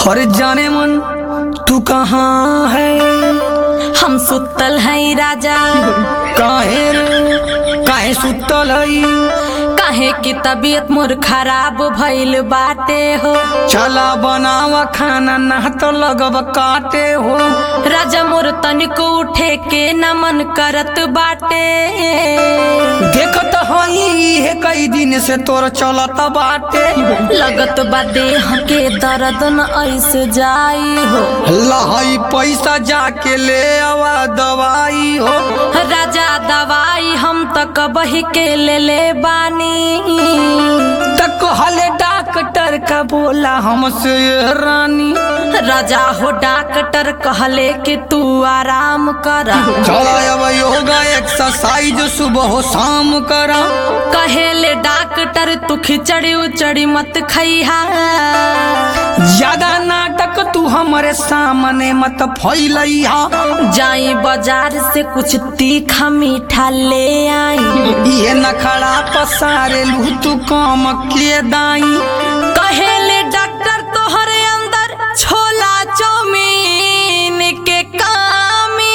हर जाने मन तू कहाँ है हम सुतल है राजा काहे रे काहे सुतल है काहे की तबीयत मोर खराब भइल बाटे हो चला बनावा खाना ना तो लगब काटे हो राजा मोर तनिको उठे के न मन करत बाटे देखत हई है कई दिन से तोर चलत बाटे लगत बा देह के दर्द न ऐसे जाई हो लहई पैसा जाके ले आवा दवाई हो राजा दवाई हम त कबही के ले ले बानी तक हले डॉक्टर का बोला हमसे ये रानी राजा हो डॉक्टर कहले कि तू आराम कर चला अब योगा एक्सरसाइज सुबह हो शाम करा कहेले डॉक्टर तू खिचड़ी उचड़ी मत खइहा ज्यादा नाटक तू हमारे सामने मत फैलैहा जाई बाजार से कुछ तीखा मीठा ले आई ये नखड़ा पसारे लू तू काम के दाई कहेले डॉक्टर तोहरे अंदर छोला चौमीन के कामी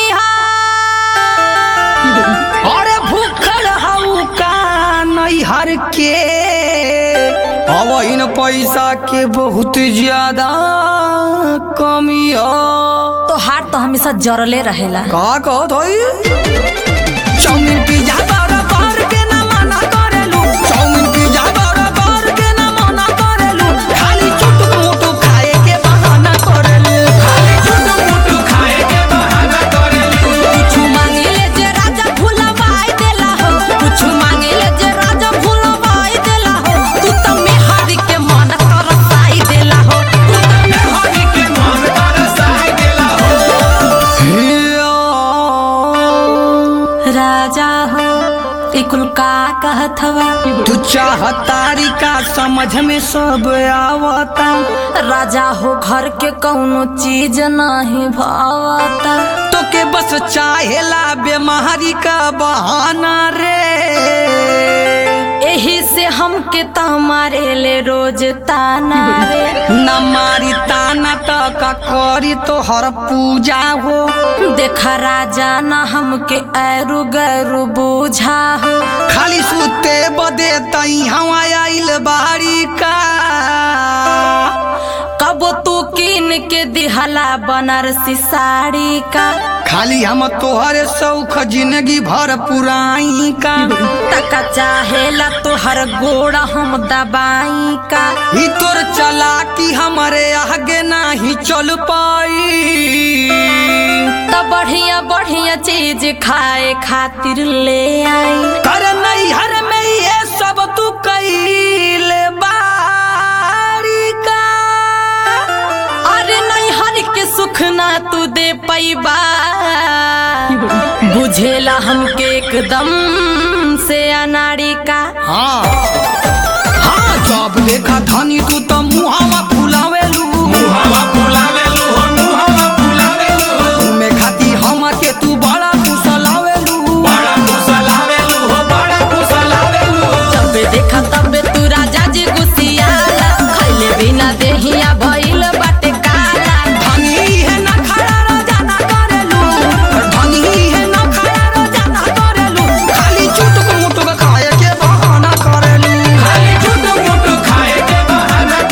हा अरे भूखल हऊ का नैहर के अब इन पैसा के बहुत ज्यादा कमी हो तो हार तो हमेशा जरले रहेला का कहत हई चाउमीन पिज्जा बर्गर के ना मना करेलू चाउमीन पिज्जा बर्गर के ना मना करेलू खाली चुटुक मुटुक खाए के बहाना करेलू खाली चुटुक मुटुक खाए के बहाना करेलू कुछ मांगेले जे राजा भुलवाई देला हो कुछ मांगेले जे राजा भुलवाई देला हो तू तो मेहरी के मन तरसाई देला हो तू तो मेहरी के मन तरसाई देला हो राजा हो ई कुल का कहत हवा तू चाहतारी का समझ में सब आवता राजा हो घर के कौनो चीज नहीं भावता तो के बस चाहेला बीमारी का बहाना रे एही से हमके तमारे ले रोज ताना रे न मारी ताना तक करी तो हर पूजा हो देखा राजा न हमके ऐरू गैरू बूझा हो खाली सुते बदे तई हवा आइल बारी का कब तू कीन के दिहला बनारसी साड़ी का खाली हम तोहरे शौख जिंदगी भर पुराई का तका चाहेला तोहर गोड़ हम दबाई का ही तोर चला कि हमारे आगे नहीं चल पाई त बढ़िया बढ़िया चीज खाए खातिर ले आई कर नैहर में ये सब तू कैल बारी का अरे नैहर के सुख ना तू दे पैबा बुझेला हमके एकदम से अनाड़ी का हाँ हाँ जब देखा धनी तू तो मुहावा फुलावेलू मुहावा फुलावेलू हो मुहावा फुलावेलू घूमे खाती हम के तू बड़ा कुशलावेलू बड़ा कुशलावेलू हो बड़ा कुशलावेलू जब देखा तब तू राजा जी गुसियाला खैले बिना देहिया भइल बाटे काला धनी है ना खड़ा रोजाना करेलू धनी है ना खड़ा रोजाना करेलू खाली चुटुक मुटुक खाए के बहाना करेलू खाली चुटुक मुटुक खाए के बहाना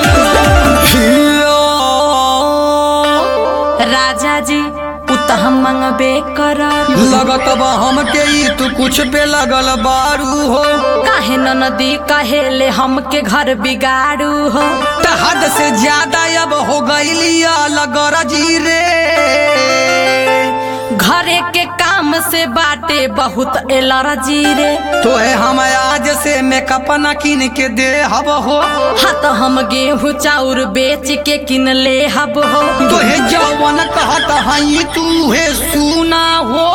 करेलू राजा जी उ त हम मंगबे कर लगत बा हमके ई तू कुछ पे लगल बारू हो काहे न नदी कहेले हमके घर बिगाड़ू हो त हद से ज्यादा अब हो गईली अलग रजी रे घरे के काम से बाटे बहुत एलर्जी रे तोहे हम आज से मेकअप न किन के दे हब हो हाँ तो हम गेहूँ चाउर बेच के किन ले हब हो तोहे जवन कहत हई तू हे सुना हो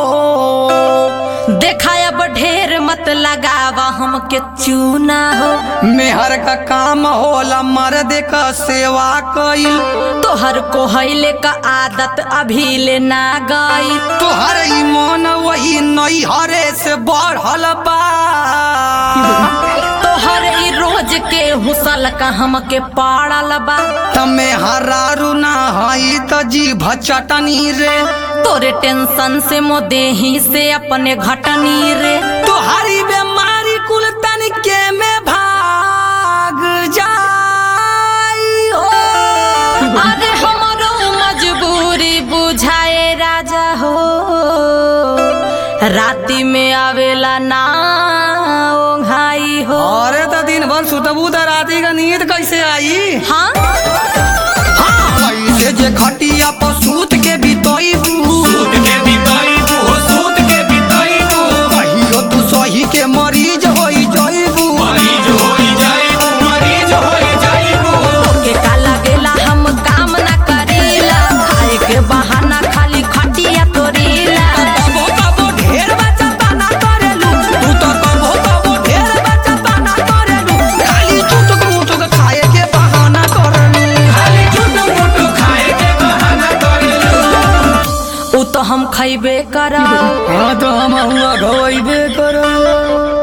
देखा अब ढेर मत लगावा हमके चूना हो मेहर का काम होला मर्द का सेवा कईल तोहर कोहैले का आदत अभी ले ना गई तोहर ई मन वही नैहरे से बढ़ल बा तोहर ई रोज के हुसल का हमके पाड़ल बा तमे हरारू ना हई त जीभ चटनी रे तोरे टेंशन से मोदेही से अपने घटनी रे तोहारी बीमारी कुल तनिके में भाग जाई हो अरे हमरो मजबूरी बुझाए राजा हो राती में आवेला ना ओंघाई हो अरे त दिन भर सुतबू त राती का नींद कैसे आई हाँ हाँ ऐसे जे खटिया पर सूत के बितईबू सूत के बिताइबू हो सूत के बिताइबू कहियो तू सही के मरीज होई जईबू मरीज होई जाइबू मरीज होई जाइबू के का लगेला हम काम ना करीला खाए के बहाना खाली खटिया तोरीला कबो कबो ढेर बच्चा पाना करेलू तू तो कबो कबो ढेर बच्चा पाना करेलू खाली चुटुक मुटुक खाए के बहाना करेलू खाली चुटु मुटु खाए के बहाना करेलू उ तो हम खैबे करब हाँ तो हम हुआ गवैबे करो